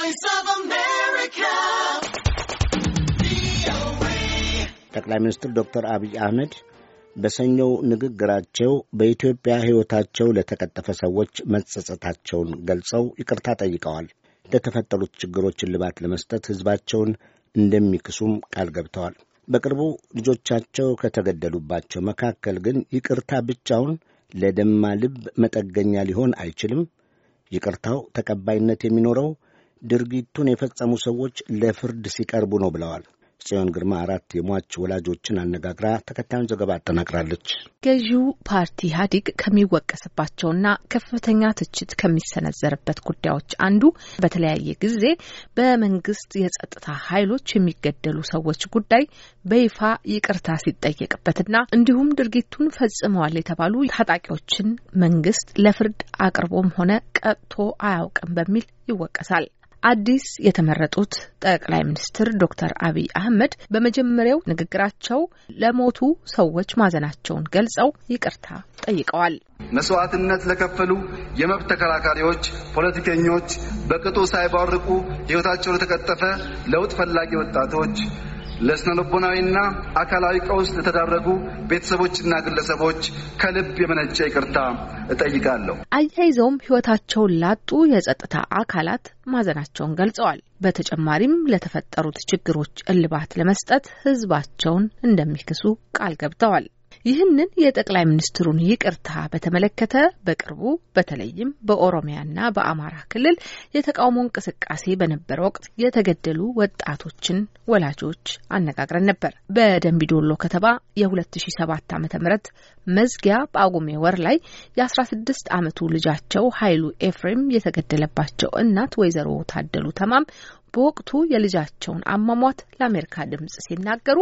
voice of America. ጠቅላይ ሚኒስትር ዶክተር አብይ አህመድ በሰኞው ንግግራቸው በኢትዮጵያ ሕይወታቸው ለተቀጠፈ ሰዎች መጸጸታቸውን ገልጸው ይቅርታ ጠይቀዋል። ለተፈጠሩት ችግሮች እልባት ለመስጠት ሕዝባቸውን እንደሚክሱም ቃል ገብተዋል። በቅርቡ ልጆቻቸው ከተገደሉባቸው መካከል ግን ይቅርታ ብቻውን ለደማ ልብ መጠገኛ ሊሆን አይችልም። ይቅርታው ተቀባይነት የሚኖረው ድርጊቱን የፈጸሙ ሰዎች ለፍርድ ሲቀርቡ ነው ብለዋል። ጽዮን ግርማ አራት የሟች ወላጆችን አነጋግራ ተከታዩን ዘገባ አጠናቅራለች። ገዢው ፓርቲ ኢህአዴግ ከሚወቀስባቸውና ከፍተኛ ትችት ከሚሰነዘርበት ጉዳዮች አንዱ በተለያየ ጊዜ በመንግስት የጸጥታ ኃይሎች የሚገደሉ ሰዎች ጉዳይ በይፋ ይቅርታ ሲጠየቅበትና እንዲሁም ድርጊቱን ፈጽመዋል የተባሉ ታጣቂዎችን መንግስት ለፍርድ አቅርቦም ሆነ ቀጥቶ አያውቅም በሚል ይወቀሳል። አዲስ የተመረጡት ጠቅላይ ሚኒስትር ዶክተር አብይ አህመድ በመጀመሪያው ንግግራቸው ለሞቱ ሰዎች ማዘናቸውን ገልጸው ይቅርታ ጠይቀዋል። መስዋዕትነት ለከፈሉ የመብት ተከራካሪዎች፣ ፖለቲከኞች፣ በቅጡ ሳይባርቁ ሕይወታቸው ለተቀጠፈ ለውጥ ፈላጊ ወጣቶች፣ ለስነልቦናዊና አካላዊ ቀውስ ለተዳረጉ ቤተሰቦችና ግለሰቦች ከልብ የመነጨ ይቅርታ እጠይቃለሁ። አያይዘውም ሕይወታቸውን ላጡ የጸጥታ አካላት ማዘናቸውን ገልጸዋል። በተጨማሪም ለተፈጠሩት ችግሮች እልባት ለመስጠት ሕዝባቸውን እንደሚክሱ ቃል ገብተዋል። ይህንን የጠቅላይ ሚኒስትሩን ይቅርታ በተመለከተ በቅርቡ በተለይም በኦሮሚያና በአማራ ክልል የተቃውሞ እንቅስቃሴ በነበረ ወቅት የተገደሉ ወጣቶችን ወላጆች አነጋግረን ነበር። በደንቢዶሎ ከተማ የ2007 ዓ.ም መዝጊያ በጳጉሜ ወር ላይ የ16 ዓመቱ ልጃቸው ኃይሉ ኤፍሬም የተገደለባቸው እናት ወይዘሮ ታደሉ ተማም በወቅቱ የልጃቸውን አሟሟት ለአሜሪካ ድምጽ ሲናገሩ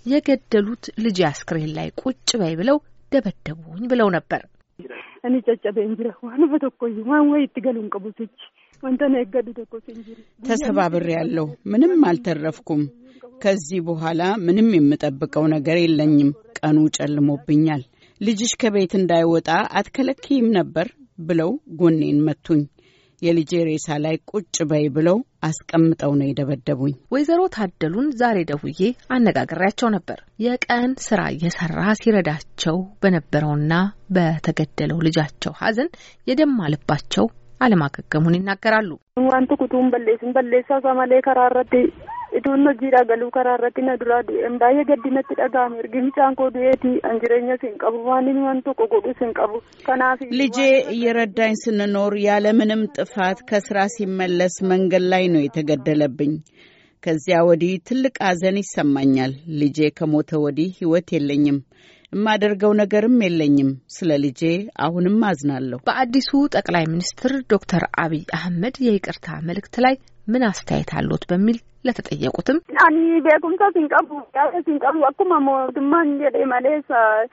የገደሉት ልጅ አስክሬን ላይ ቁጭ በይ ብለው ደበደቡኝ ብለው ነበር። እኔ ጨጨበ እንጅረ ዋን በተኮይ ዋን ወይ ትገሉን ቀቡቶች ወንተነ የገዱ ተኮስ እንጅሪ ተሰባብሬ ያለሁ ምንም አልተረፍኩም። ከዚህ በኋላ ምንም የምጠብቀው ነገር የለኝም። ቀኑ ጨልሞብኛል። ልጅሽ ከቤት እንዳይወጣ አትከለክይም ነበር ብለው ጎኔን መቱኝ። የልጄ ሬሳ ላይ ቁጭ በይ ብለው አስቀምጠው ነው የደበደቡኝ። ወይዘሮ ታደሉን ዛሬ ደውዬ አነጋግሬያቸው ነበር። የቀን ስራ እየሰራ ሲረዳቸው በነበረውና በተገደለው ልጃቸው ሐዘን የደማ ልባቸው አለማገገሙን ይናገራሉ። ዋንቱ ኩቱን በሌስን በሌሳ ሰማሌ ከራረቲ iduun hojiidha galuu karaa irratti na duraa du'een baay'ee gaddinatti dhaga'ame ergi mucaan koo du'eeti an jireenya sin qabu waan inni waan tokko godhu sin qabu kanaaf ልጄ እየረዳኝ ስንኖር ያለምንም ጥፋት ከስራ ሲመለስ መንገድ ላይ ነው የተገደለብኝ። ከዚያ ወዲህ ትልቅ ሐዘን ይሰማኛል። ልጄ ከሞተ ወዲህ ሕይወት የለኝም። የማደርገው ነገርም የለኝም። ስለ ልጄ አሁንም አዝናለሁ። በአዲሱ ጠቅላይ ሚኒስትር ዶክተር አብይ አህመድ የይቅርታ መልእክት ላይ ምን አስተያየት አሎት በሚል ለተጠየቁትም አኒ ቤኩምሳ ሲንቀቡ ያለ ሲንቀቡ አኩማ ሞቱማን ጀዴ ማሌሳ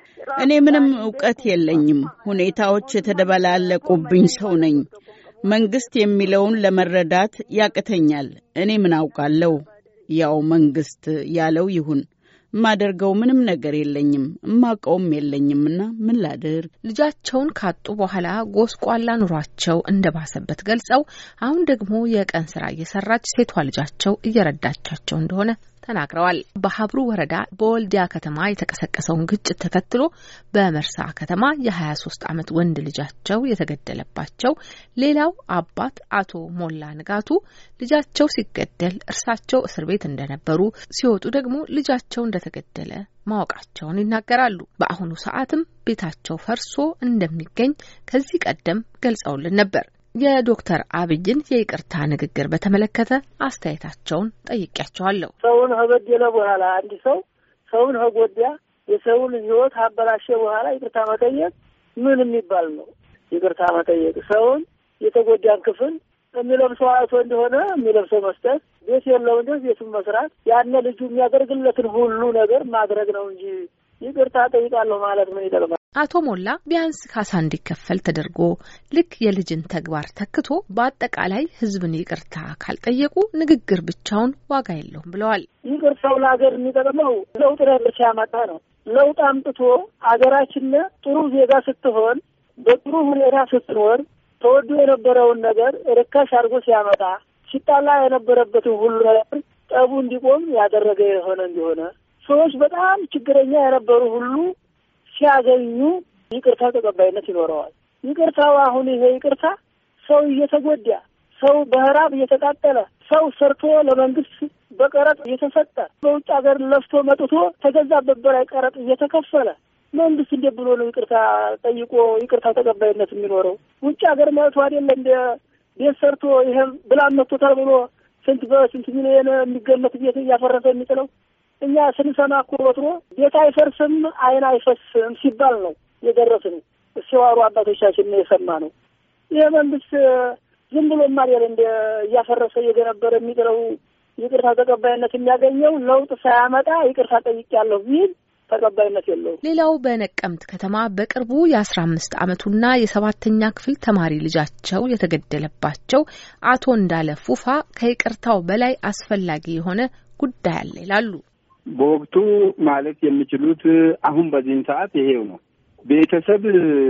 እኔ ምንም እውቀት የለኝም። ሁኔታዎች የተደበላለቁብኝ ሰው ነኝ። መንግስት የሚለውን ለመረዳት ያቅተኛል። እኔ ምን አውቃለሁ? ያው መንግስት ያለው ይሁን። የማደርገው ምንም ነገር የለኝም፣ እማቀውም የለኝምና ምን ላድርግ? ልጃቸውን ካጡ በኋላ ጎስቋላ ኑሯቸው እንደባሰበት ገልጸው አሁን ደግሞ የቀን ስራ እየሰራች ሴቷ ልጃቸው እየረዳቻቸው እንደሆነ ተናግረዋል። በሀብሩ ወረዳ በወልዲያ ከተማ የተቀሰቀሰውን ግጭት ተከትሎ በመርሳ ከተማ የ23 ዓመት ወንድ ልጃቸው የተገደለባቸው ሌላው አባት አቶ ሞላ ንጋቱ ልጃቸው ሲገደል እርሳቸው እስር ቤት እንደነበሩ ሲወጡ ደግሞ ልጃቸው እንደተገደለ ማወቃቸውን ይናገራሉ። በአሁኑ ሰዓትም ቤታቸው ፈርሶ እንደሚገኝ ከዚህ ቀደም ገልጸውልን ነበር። የዶክተር አብይን የይቅርታ ንግግር በተመለከተ አስተያየታቸውን ጠይቄያቸዋለሁ። ሰውን ከበደለ በኋላ አንድ ሰው ሰውን ከጎዳ የሰውን ሕይወት አበላሸ በኋላ ይቅርታ መጠየቅ ምን የሚባል ነው? ይቅርታ መጠየቅ ሰውን የተጎዳን ክፍል የሚለብሰው አይቶ እንደሆነ የሚለብሰው መስጠት፣ ቤት የለው እንደ ቤቱን መስራት፣ ያነ ልጁ የሚያደርግለትን ሁሉ ነገር ማድረግ ነው እንጂ ይቅርታ ጠይቃለሁ ማለት ምን ይጠቅማል? አቶ ሞላ ቢያንስ ካሳ እንዲከፈል ተደርጎ ልክ የልጅን ተግባር ተክቶ በአጠቃላይ ሕዝብን ይቅርታ ካልጠየቁ ንግግር ብቻውን ዋጋ የለውም ብለዋል። ይቅርታው ለሀገር የሚጠቅመው ለውጥ ነገር ሲያመጣ ነው። ለውጥ አምጥቶ ሀገራችን ጥሩ ዜጋ ስትሆን፣ በጥሩ ሁኔታ ስትኖር ተወዶ የነበረውን ነገር ርካሽ አድርጎ ሲያመጣ ሲጣላ የነበረበትን ሁሉ ነገር ጠቡ እንዲቆም ያደረገ የሆነ እንደሆነ ሰዎች በጣም ችግረኛ የነበሩ ሁሉ ሲያገኙ ይቅርታ ተቀባይነት ይኖረዋል። ይቅርታው አሁን ይሄ ይቅርታ ሰው እየተጎዳ ሰው በህራብ እየተቃጠለ ሰው ሰርቶ ለመንግስት በቀረጥ እየተሰጠ በውጭ ሀገር ለፍቶ መጥቶ ተገዛበት በላይ ቀረጥ እየተከፈለ መንግስት እንዴት ብሎ ነው ይቅርታ ጠይቆ ይቅርታ ተቀባይነት የሚኖረው? ውጭ ሀገር መጥቶ አይደለ እንደ ቤት ሰርቶ ይሄም ብላን መጥቶታል ብሎ ስንት በስንት ሚሊዮን የሚገመት ቤት እያፈረሰ የሚጥለው እኛ ስንሰማ እኮ ወትሮ ቤት አይፈርስም አይን አይፈስም ሲባል ነው የደረስን ሲዋሩ አባቶቻችን ነው የሰማ ነው። ይህ መንግስት ዝም ብሎ ማሪያል እንደ እያፈረሰ እየገነበረ የሚጥለው ይቅርታ ተቀባይነት የሚያገኘው ለውጥ ሳያመጣ ይቅርታ ጠይቄያለሁ ቢል ተቀባይነት የለውም። ሌላው በነቀምት ከተማ በቅርቡ የአስራ አምስት ዓመቱና የሰባተኛ ክፍል ተማሪ ልጃቸው የተገደለባቸው አቶ እንዳለ ፉፋ ከይቅርታው በላይ አስፈላጊ የሆነ ጉዳይ አለ ይላሉ። በወቅቱ ማለት የሚችሉት አሁን በዚህን ሰዓት ይሄው ነው። ቤተሰብ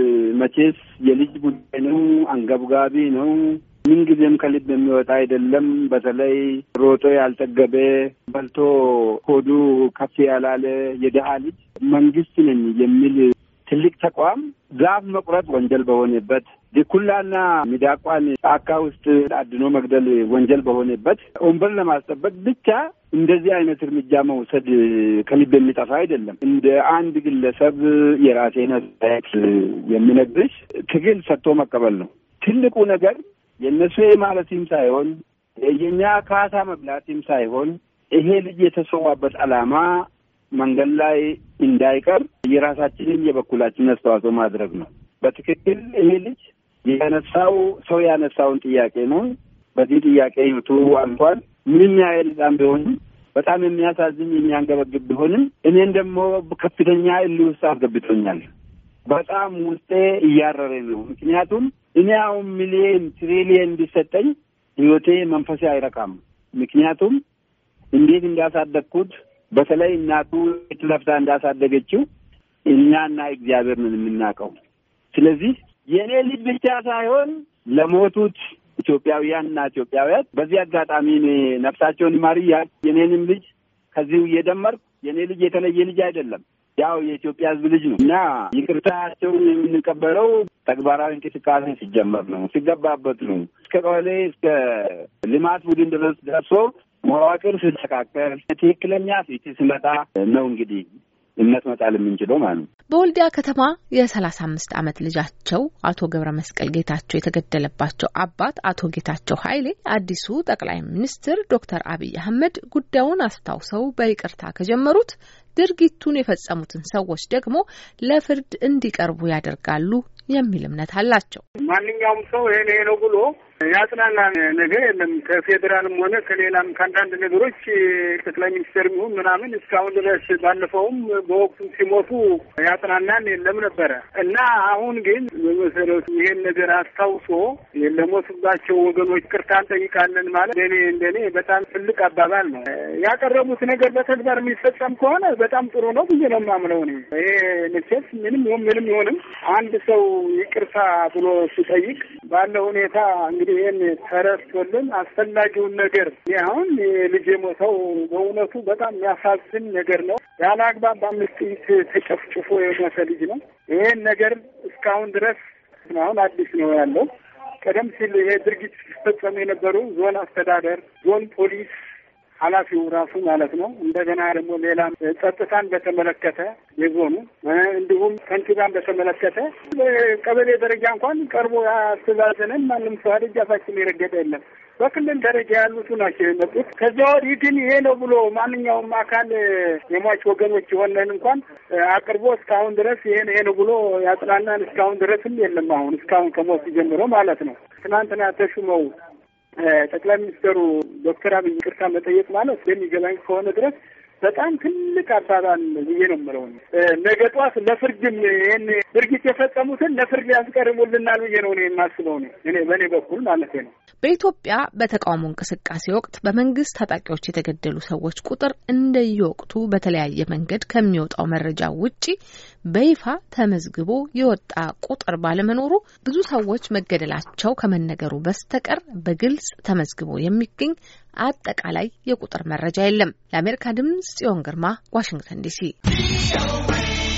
መቼስ የልጅ ጉዳይ ነው፣ አንገብጋቢ ነው። ምንጊዜም ከልብ የሚወጣ አይደለም። በተለይ ሮጦ ያልጠገበ በልቶ ሆዱ ከፍ ያላለ የድሀ ልጅ መንግስት ነኝ የሚል ትልቅ ተቋም ዛፍ መቁረጥ ወንጀል በሆነበት ድኩላና ሚዳቋን ጫካ ውስጥ አድኖ መግደል ወንጀል በሆነበት ወንበር ለማስጠበቅ ብቻ እንደዚህ አይነት እርምጃ መውሰድ ከልብ የሚጠፋ አይደለም። እንደ አንድ ግለሰብ የራሴን አስተያየት የሚነግርሽ ትግል ሰጥቶ መቀበል ነው ትልቁ ነገር። የእነሱ ማለትም ሳይሆን የእኛ ካሳ መብላትም ሳይሆን ይሄ ልጅ የተሰዋበት ዓላማ መንገድ ላይ እንዳይቀር የራሳችንን የበኩላችን አስተዋጽኦ ማድረግ ነው። በትክክል ይሄ ልጅ ያነሳው ሰው ያነሳውን ጥያቄ ነው። በዚህ ጥያቄ ህይወቱ አልፏል። ምንም ያህል ህፃን ቢሆንም በጣም የሚያሳዝን የሚያንገበግብ ቢሆንም እኔን ደግሞ ከፍተኛ እልህ ውስጥ አስገብቶኛል። በጣም ውስጤ እያረረ ነው። ምክንያቱም እኔ አሁን ሚሊየን ትሪሊየን እንዲሰጠኝ ህይወቴ መንፈሴ አይረካም። ምክንያቱም እንዴት እንዳሳደግኩት በተለይ እናቱ ለፍታ እንዳሳደገችው እኛና እግዚአብሔር ነን የምናውቀው። ስለዚህ የእኔ ልጅ ብቻ ሳይሆን ለሞቱት ኢትዮጵያውያንና ኢትዮጵያውያት በዚህ አጋጣሚ እኔ ነፍሳቸውን ይማር እያልኩ የኔንም ልጅ ከዚሁ እየደመርኩ የእኔ ልጅ የተለየ ልጅ አይደለም፣ ያው የኢትዮጵያ ሕዝብ ልጅ ነው እና ይቅርታቸውን የምንቀበለው ተግባራዊ እንቅስቃሴ ሲጀመር ነው፣ ሲገባበት ነው። እስከ ቀበሌ እስከ ልማት ቡድን ድረስ ደርሶ መዋቅር ሲስተካከል ትክክለኛ ፊት ሲመጣ ነው እንግዲህ እምነት መጣል የምንችለው ማለት ነው። በወልዲያ ከተማ የሰላሳ አምስት ዓመት ልጃቸው አቶ ገብረ መስቀል ጌታቸው የተገደለባቸው አባት አቶ ጌታቸው ኃይሌ አዲሱ ጠቅላይ ሚኒስትር ዶክተር አብይ አህመድ ጉዳዩን አስታውሰው በይቅርታ ከጀመሩት ድርጊቱን የፈጸሙትን ሰዎች ደግሞ ለፍርድ እንዲቀርቡ ያደርጋሉ የሚል እምነት አላቸው። ማንኛውም ሰው ይሄ ይሄ ነው ብሎ ያጽናና ነገር የለም። ከፌዴራልም ሆነ ከሌላም ከአንዳንድ ነገሮች ጠቅላይ ሚኒስትር ይሁን ምናምን እስካሁን ድረስ ባለፈውም በወቅቱ ሲሞቱ ያጽናናን የለም ነበረ እና አሁን ግን በመሰረቱ ይሄን ነገር አስታውሶ ለሞቱባቸው ወገኖች ቅርታ እንጠይቃለን ማለት እንደኔ እንደኔ በጣም ትልቅ አባባል ነው። ያቀረቡት ነገር በተግባር የሚፈጸም ከሆነ በጣም ጥሩ ነው ብዬ ነው የማምነው። እኔ ይሄ መቼስ ምንም ይሁን ምንም ይሁንም አንድ ሰው ይቅርታ ብሎ ሲጠይቅ ባለው ሁኔታ እንግዲህ ይህን ተረስቶልን አስፈላጊውን ነገር አሁን ልጅ የሞተው በእውነቱ በጣም የሚያሳዝን ነገር ነው። ያለ አግባብ በአምስት ጥይት ተጨፍጭፎ የሞተ ልጅ ነው። ይህን ነገር እስካሁን ድረስ አሁን አዲስ ነው ያለው። ቀደም ሲል ይሄ ድርጊት ሲፈጸሙ የነበሩ ዞን አስተዳደር፣ ዞን ፖሊስ ኃላፊው ራሱ ማለት ነው። እንደገና ደግሞ ሌላም ጸጥታን በተመለከተ የዞኑ እንዲሁም ከንቲባን በተመለከተ ቀበሌ ደረጃ እንኳን ቀርቦ ያስተዛዘነን ማንም ሰው ደጃፋችን የረገጠ የለም። በክልል ደረጃ ያሉቱ ናቸው የመጡት። ከዚያ ወዲህ ግን ይሄ ነው ብሎ ማንኛውም አካል የሟች ወገኖች የሆነን እንኳን አቅርቦ እስካሁን ድረስ ይሄ ይሄ ነው ብሎ ያጽናናን እስካሁን ድረስም የለም። አሁን እስካሁን ከሞት ጀምሮ ማለት ነው። ትናንትና ተሹመው ጠቅላይ ሚኒስትሩ ዶክተር አብይ ይቅርታ መጠየቅ ማለት የሚገባኝ ከሆነ ድረስ በጣም ትልቅ አባባል ብዬ ነው የምለው። ነገ ጧት ለፍርድም ይህን ድርጊት የፈጸሙትን ለፍርድ ያስቀርቡልናል ብዬ ነው እኔ የማስበው ነው እኔ በእኔ በኩል ማለት ነው። በኢትዮጵያ በተቃውሞ እንቅስቃሴ ወቅት በመንግስት ታጣቂዎች የተገደሉ ሰዎች ቁጥር እንደየወቅቱ በተለያየ መንገድ ከሚወጣው መረጃ ውጪ በይፋ ተመዝግቦ የወጣ ቁጥር ባለመኖሩ ብዙ ሰዎች መገደላቸው ከመነገሩ በስተቀር በግልጽ ተመዝግቦ የሚገኝ አጠቃላይ የቁጥር መረጃ የለም። ለአሜሪካ ድምጽ ጽዮን ግርማ ዋሽንግተን ዲሲ